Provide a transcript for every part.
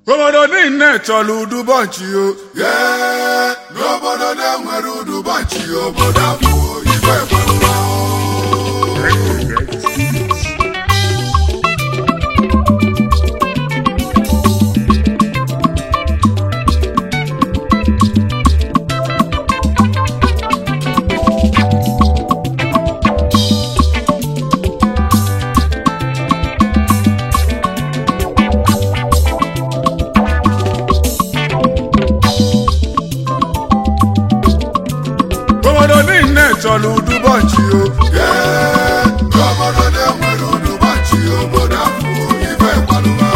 obodo niile chọrọ udubọnchi o Yee, n'obodo na-enwere udubachi obodo abụ ibe gbarụma obodo niile chọrọ udubọnchi o Yee, n'obodo na-enwere udubachi obodo abụ ibe gbarụma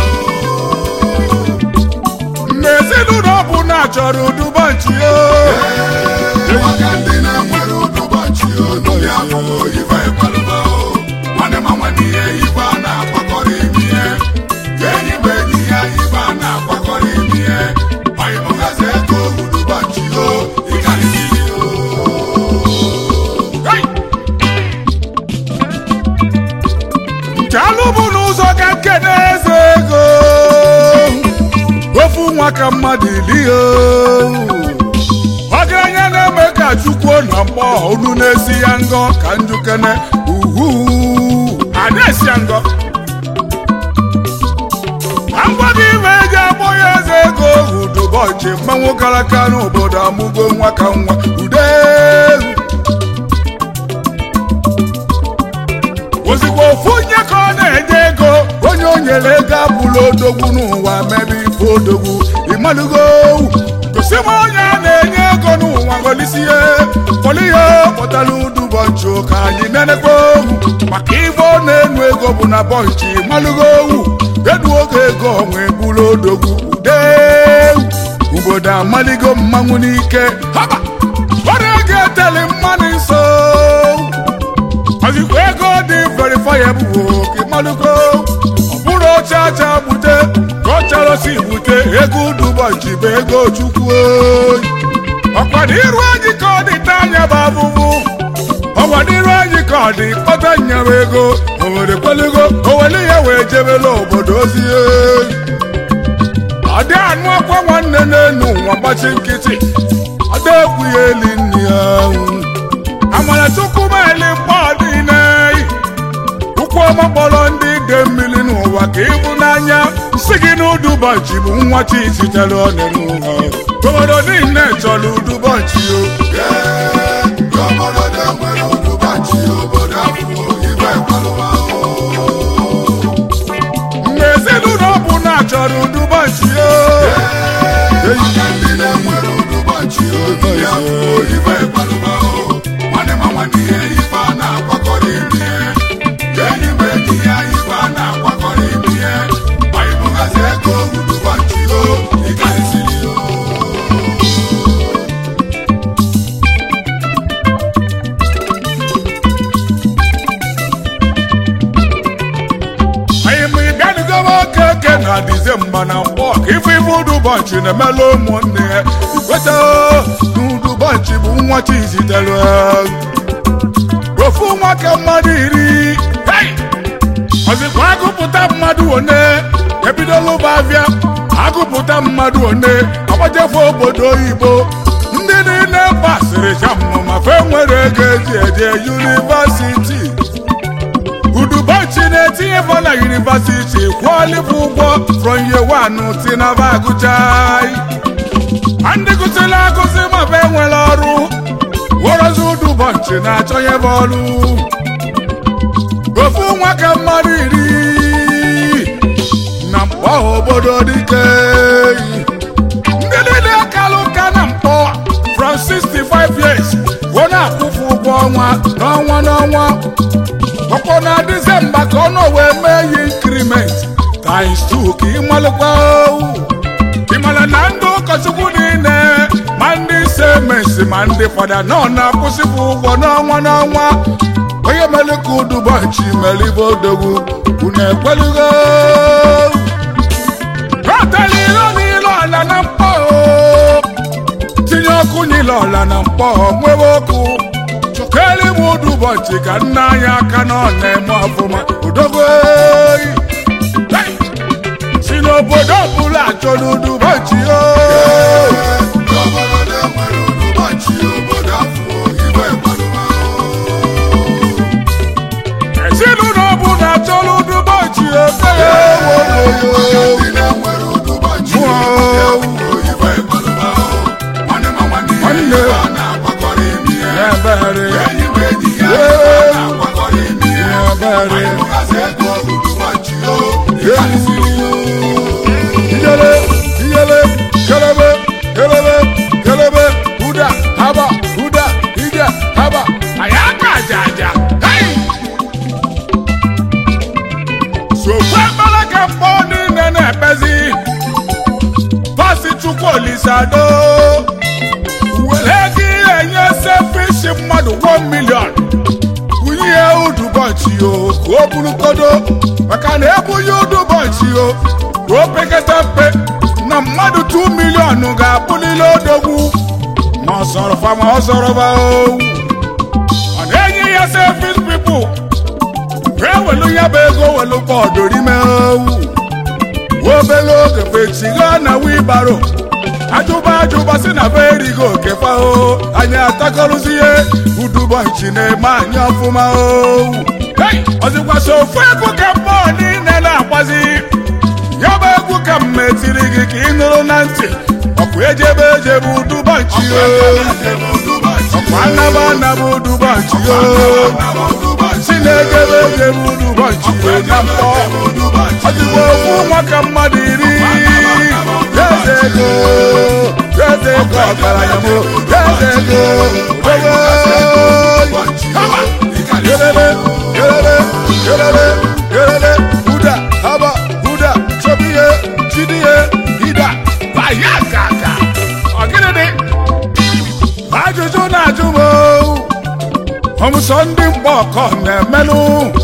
mgbe ezinụlọ ọbụla chọrọ udubọnchi o maka ndị na-enwere udubachi obi abụ ibe gbarụma nwanne ma nwanne ihe ibe a na-akwakọrọ ime ihe enyi bụ enyi ya ibe a na-akwakọrọ ime ihe anyị bụgazi ego udubachi o ịkarịsịrị o Hey! nke alụ bụ n'ụzọ ka nkene eze ego ofu nwa ka mmadụ iri o ọgaranya na-eme ka chukwu na mkpọ unu na-esi ya ngọ ka njukene uhu a na-esi ya ngọ na ngwa gị ime eji agbọ ya eze ego udubọchị mmanwụ karaka n'obodo amụgo nwa ka nwa ude ozugbo ofu onye ka ọ na-enye ego onye o nyere ego abụla odogwu n'ụwa mebe ife odogwu ịmalụgo gosi m onye a na-enye ego n'ụwa golisi ihe kpọrọ ihe kpọtara udubọnchi ka anyị nenekwa ohu maka ife ọ na-enu ego bụ na bọnchi ịmalụgo ohu edu oge ego onwe bụrụ odogwu ude obodo amaligo mmanwụ n'ike haba ọrịa ga-eteli mmanụ nso ozikwa ego dị verifiable ka ịmalụgo ọ bụrụ oche acha bute ka ọ chọrọ si bute ego udubọnchi bụ ego chukwu oyi ọkwado iru anyị ka ọ dị anya bụ abụbụ ọkwado iru anyị ka ọ dị kpọta nyawa ego owere kwelugo owere ya wee jebela obodo ozi oyi ọ dị anụ akwa nwanne n'elu nwa gbachi nkịtị ọ dị ekwu ya eli nne ya amara chukwu meli mkpọ niile ụkwụ ọma kpọrọ ndị ide mmiri n'ụwa ka ịbụ n'anya si gị na udubọnchi bụ nwa chi sitere ọnụ n'ụwa obodo niile chọrọ udubọnchi o Yee, n'obodo na-enwere udubachi obodo abụ ibe gbarụma mgbe ezinụlọ ọbụla chọrọ udubọnchi o maka ndị na-enwere udubachi obi abụ ibe gbarụma nwanne ma nwanne ihe ibe a na-akwakọrọ ime ihe enyi bụ enyi ya ibe a na-akwakọrọ ime ihe anyị bụgazi ego udubachi o ịkarịsịrị o anyị ma ịbịanugoba oke eke na dizemba na mkpọ ka ife ife udubọnchi na-emela ụmụnne ya ikweta n'udubọnchi bụ nwa chi zitere ofu nwa ka mmadụ iri Hey! ọzikwa agụpụta mmadụ one ebidola ụba abịa agụpụta mmadụ one agbajefe obodo oyibo ndị niile pasịrị jamụ ma fe nwere ego eji eje yunivasiti udubochi na-etinye fọ na yunivasiti kwụọlịbụ ụgwọ from year one tinaba agụchai ma ndị gụsịrị agụsị ma fe nwere ọrụ worozi udubochi na-achọnye bụ ọrụ ofu nwa ka mmadụ iri na mkpọ obodo dike ndị niile kalụ ka na mkpọ from 65 years ọ na-akwụfu ụgwọ ọnwa n'ọnwa n'ọnwa ọkpọ na dizemba ka ọ nọ wee mee ya inkriment times 2 ka ịmalụkwa ịmara na ndị ụkọchukwu niile ma ndị semesi ma ndị fada nọ na-akwụsịpụ ụgwọ n'ọnwa n'ọnwa onye mere ka udubọnchi mere ibe odogwu unu ekwelugo rọtara ilo n'ile ọla na mkpọ tinye ọkụ n'ile ọla na mkpọ nwewe ọkụ chọkere m udubọnchi ka nna anyị aka na ọ na-eme ọfụma udogo Hey! si na obodo ọbụla achọrọ udubochi o obodo na-enwere ụdụbọchị obodo afọ ibe gbalụma ezinụlọ ọbụla achọrọ udubochi okele maka ndị na-enwere ụdụbọchị obodo afọ ibe gbalụma nwanne ma nwanne ya Nwanne. ibe a na-agbakọrọ imi ya ebere enyi ma enyi ya ibe a na-agbakọrọ imi ya ebere anyị mụgasị ego ụdụbọchị o ịkarịsịrị ya iyele iyele kelebe kelebe kelebe huda haba huda ije haba ayaka ajaja hey! sokwe mbere ka mkpọ niile na-ekpezi pasi chukwu olisado were gị enye sefishi mmadụ 1 million bunye udubọchị o ka o burukodo maka na ebunye udubọchị o ka o pekata mpe na mmadụ 2 milion ga-abụlile odogwu ma ọ sọrọfa ma ọ sọrọfa owu ọ na-enye ya sefis pipụl ewelu ya bụ ego welu bọọdụ rime owu obele oge fechiga na wibaro ajụba ajụba si na be erigo okefa o anyị atakọrụzi ihe udubọnchi na-eme anyị ọfụma owu Hey! ọzịkwasa ofu egwu ka mmụọ niile na-agbazi ya bụ egwu ka m metiri gị ka ị nụrụ na ntị ọkụ ejebe ejebe udubọnchi o ọkwa anaba anaba udubọnchi o si na-ejebe ejebe udubọnchi o na mkpọ ọdịgbo okwu nwa ka mmadụ iri eze ego eze ego ọgaranya m eze ego ogo kelele kelele kelele kelele huda haba huda chobiye chidiye hida baya gaga ọgịnịdị ajụjụ na-ajụ m ọmụsọ ndị mgba ọkọ na-emelụ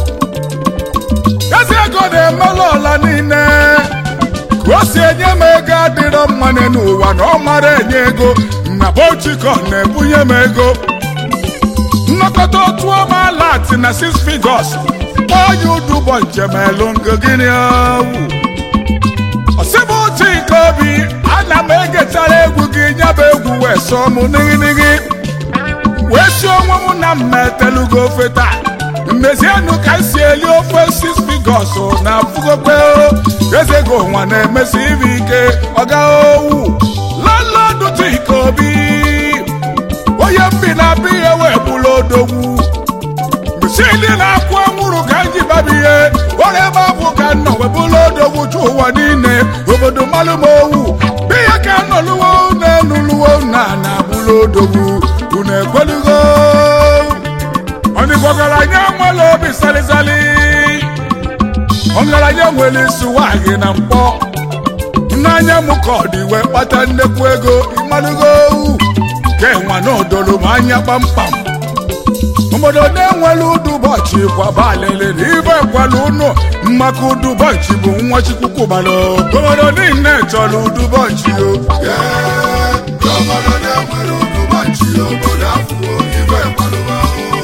ezi ego na-emelụ ọla niile ka o si enye m ego adịrọ mma n'ụwa na ọ mara enye ego na bochiko na-ebunye m ego nnọkọta otu ọma lat na six figures onye udubọ njemelụ ngo gịnị owu ọsịbụ chika obi ana m egechara egwu gị nyaba egwu wee sọọ m nighinighi wee si onwe m na mmetelugo ofe taa mmezienụ ka m si eli ofe six figures na afụgokwe eze gị ụwa na-emesi ibe ike ọga owu lọlọdụ chika obi onye mbi na-abịa ihe wee bụrụ odogwu msidi na-akwụ anwụrụ ka m ji babi ihe ọrụ ebe abụ ka m nọ wee bụrụ odogwu chu ụwa niile obodo malụ m owu biya ka m nọluwo na-enuluwo na na bụrụ odogwu unu ekwelugo ọnịgọgaranya nwere obi salịsalị ọgaranya nwere isi nwaanyị na mkpọ n'anya m ka ọ dị wee kpata nnekwu ego ịmalụgo ka enwa na odolo m anya kpamkpam obodo na-enwere udubọchị kwabalele na ibe kwala ụnụ maka udubọchị bụ nwa chikwukwubala obodo niile chọrọ udubọchị o obodo na-enwere ụdụbọchị obodo afọ ibe gbalụma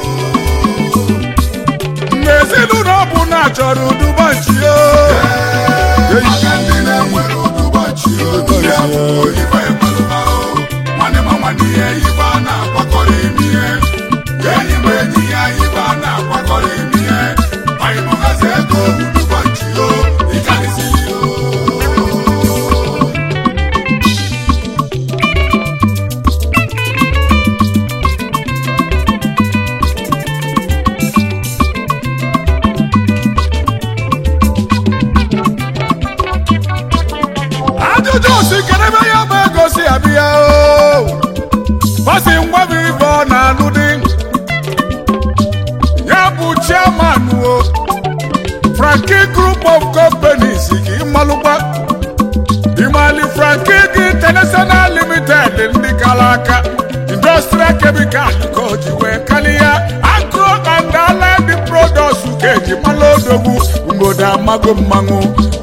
mgbe ezinụlọ bụ na chọrọ udubọchị o maka ndị na-enwere ụdụbọchị obodo afọ ibe gbalụma nwanne ma nwanne ya ibe a na-agbakọrọ imi ya enyi ma enyi ya ibe a na-agbakọrọ imi ya anyị mụgasị ego ụdụbọchị o ịkarịsịrị o ajụjụ si kedebe ya bụ ego si abịa o pasi ngwabi ibe ọ na-alụ dị ya bụ chairman o franki group of companies ka ịmalụkwa ịmali franki gị international limited ndị kara aka industrial chemical ka o ji wee kalịa agro and allied products ka eji malụ odogwu mgbodo amago mmanwụ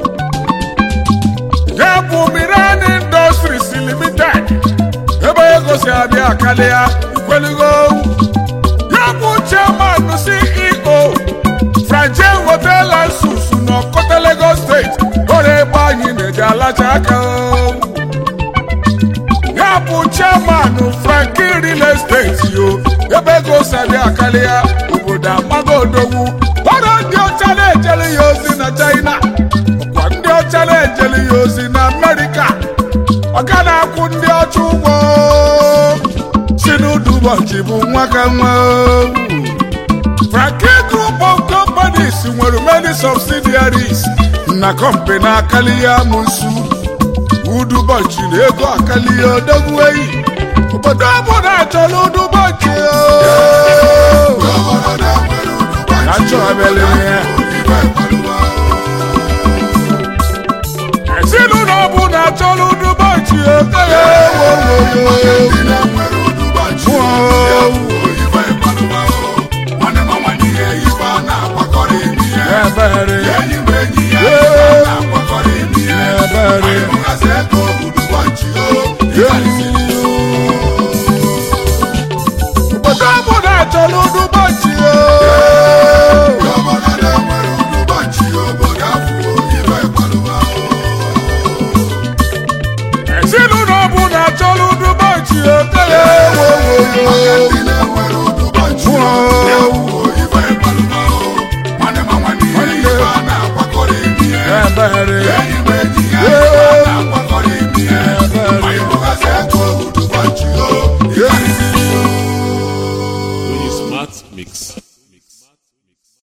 ya bụ miran industries limited ebe ego si abịa karịa ikweligo ya bụ chairman ceo franje hotel and suits n'ọkọta lagos steeti ọrụ ebe anyị na-eje aka o. ya bụ chairman franki real estate yo ebe ego sabi akali ya obodo amago odogwu ọrụ ndị ọcha na-ejeli ya ozi na china ọkwa ndị ọcha na-ejeli ya ozi na amerịka ọ ga na-akwụ ndị ọcha ụgwọ si n'udu ụbọchị bụ nwa ka nwa franki group of companies nwere many subsidiaries na company akali ya musu udubọchị na ego akali ya odogwu eyi obodo ọbụla achọrọ udubọchị obodo na-enwere udubọchị Achọ abịala ya. ife kpaluba